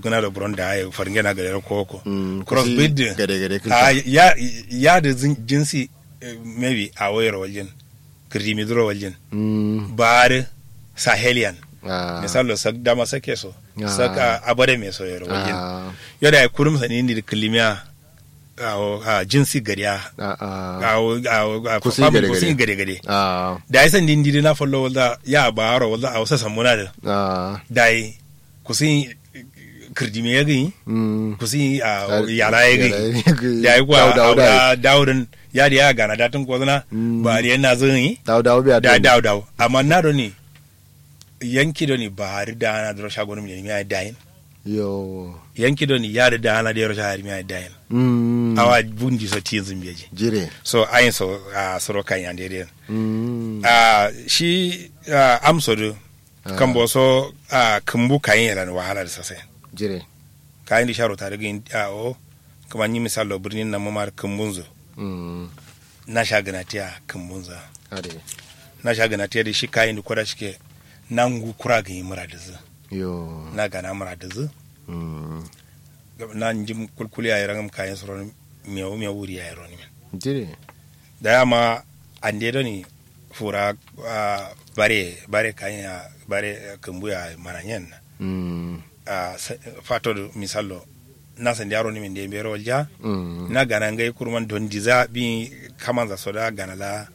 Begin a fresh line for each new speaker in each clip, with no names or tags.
kuna da buron da ya farin yana gare koko
Mm,
crossbreed
kusi gade-gade kinta.
ah, ya ya da zin- jinsi eh, maybe a wayar wajen kirimidro wajen
Mm,
bare sahelian
ah,
misalo sak dama sake so
Ah.
sak ah, abare me so yaro wajen
ah,
yada ya kurum sani ni da kilimiya a jinsi gariya
ah, ah,
a
Kusi
family
gare-gare.
kusi gare gare
ah,
da ya san dindiri na follow wala ya ba haro wala a wasa samuna da
ah,
da yi kusi kirdime ya gani
mm,
kusi a
Ah,
yara ya
yara
gani
ya gani.
da ya kuwa
Dawo, dawo,
a daurin ya da ya gana datin kwazana
Mm.
ba da yana zan yi
dawo dawo biya
da
dole.
dawo dawo amma na da ni yanki da ni ba hari da ana da shagon mu ne ya dayin
yo
yanki da ni ya da ana da ya shahari ya dayin
mm,
awa bundi so ti zumbeji
jire
so ayin so a soro kan yan dede
mm,
a shi ah, amso do
Ah.
kan bo so a kumbu kayin yana wahala da sasai
jire
kayan da sharo tare gin a o kamar yi misalo birnin na mamar kumbunzo
mm,
na sha ganatiya kumbunza
ade
na sha ganatiya da shi kayan da kwada shike nan gu kura ga yi mura da zu
yo
na gana mura da zu
mm,
na jim kulkuli a yaran kayan soro mewu mewu wuri a yaron min
jire
da yama an dedo ni fura ah, bare bare kayan bare kumbu ya maranyen na
mm,
a fato misalo na san yaro ni min de bero walja
mm,
na gana ngai kurman don diza bi kaman za soda gana la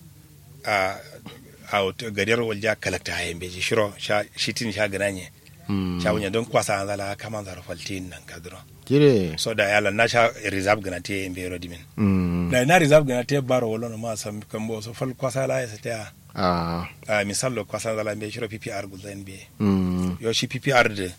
a a gadiyar walja kalakta hayan beji shiro sha shitin sha gana nye
mm,
sha wunya don kwasa an zala kaman za rafaltin nan kadro
jire
so da yala na sha reserve gana te en bero dimin
mm,
da na reserve gana te baro wala no ma sam kambo so fal kwasa la ya ta
ah,
a misalo kwasa zala be shiro ppr gulden be
mm,
yo shi ppr de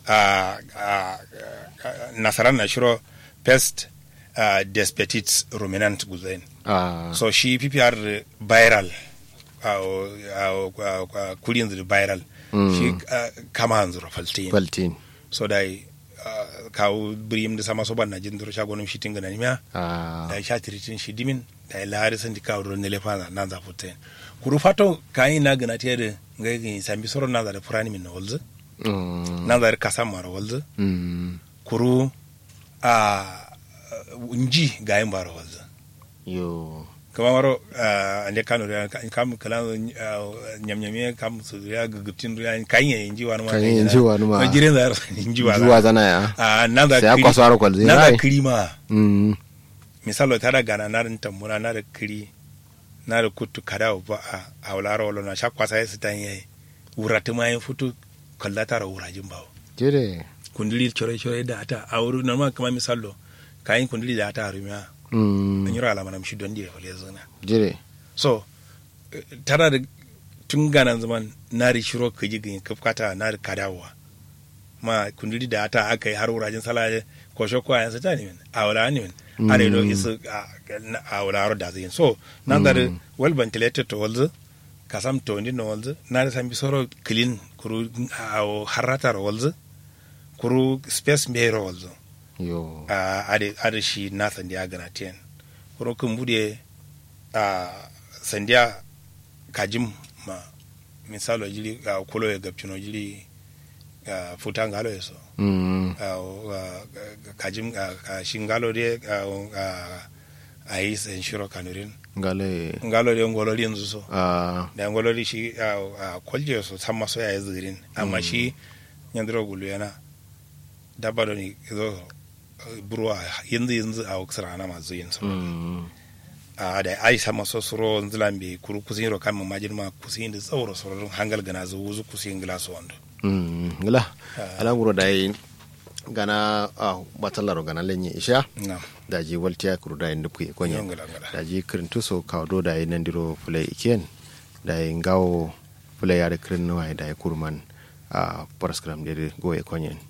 a a nasaran na shiro pest uh, des petits ruminant gulden
ah,
so shi ppr viral awo awo awo kulin da viral
Mm.
shi uh, kama hanzu faltin
baltin
so da uh, kawo birim da sama so ban na jin duro shagonum shi tinga na nimya
ah,
da sha tiritin shi dimin da lahari san di kawo ron ne lefa na za futten kuru fato kayi na gana tiya da ngai gani sambi soro na za da furani min na walzu
mm,
na za da kasan mara walzu
mm,
kuru a nji gayin bara walzu
yo
kama maro ande kano ya kam kala nyam nyam kam su ya gugutin ya kan ya inji wani ma
Kan yi inji wani ma.
jiren da inji wani
zuwa zana ya
a nan da
sai ya kwaso har kwalzi
na da
rai
kiri ma
mm,
misalo tara gana na da tambura na da kiri na da kutu kada ba a haulara wala na sha kwasa ya sitan yayi wuratu ma yin futu kalla tara wurajin bawo
jire
kundili chore chore da ata a wuri normal kama misalo kayin kundili da ata harumiya
mm,
an yi rala mana mishi don dire wale zana
jire
so eh, tana da tun ganan zaman na da shiro ka ji gani kafkata na da kadawa ma kundili da ata aka yi har wurajin salaje ko shoko a yansa ta ne min a wala ne min
Mm.
a da ido isu a- a wala haro da zai so na da da well ventilated to walzu kasam to ndi no walzu na da sambi soro clean kuru a harata ro walzu kuru space me ro walzu
yo
a ade ade shi na sandiya gana ten kuro kun bude a sandiya kajim ma misalo jili a kolo ya gabcino jili a futa ngalo yeso
mm,
a a- kajim a a shi ngalo de a a- a yi sen shiro kanurin
ngale
ngalo de ngolo de yanzu so
ah,
da ngolo de shi a a kwalje so san maso ya yi zirin amma shi yandiro gulu yana dabba da ni zo burwa yanzu yanzu a waksar ana masu yin su
mm,
a da ai sama so suro nzilan be kuru kusin ro kan majin ma kusin da tsawro suro hangal gana zo wuzu kusin glass wando
mm, ngala ala nguro dai gana ah, batalaro gana lenye isha
na
daji waltiya kuru dai ndupki konye
ngala ngala
daji kirintu so kawdo dai nandiro fulai iken dai ngawo fulai yare kirin wai dai kurman a paraskram dai goye konyen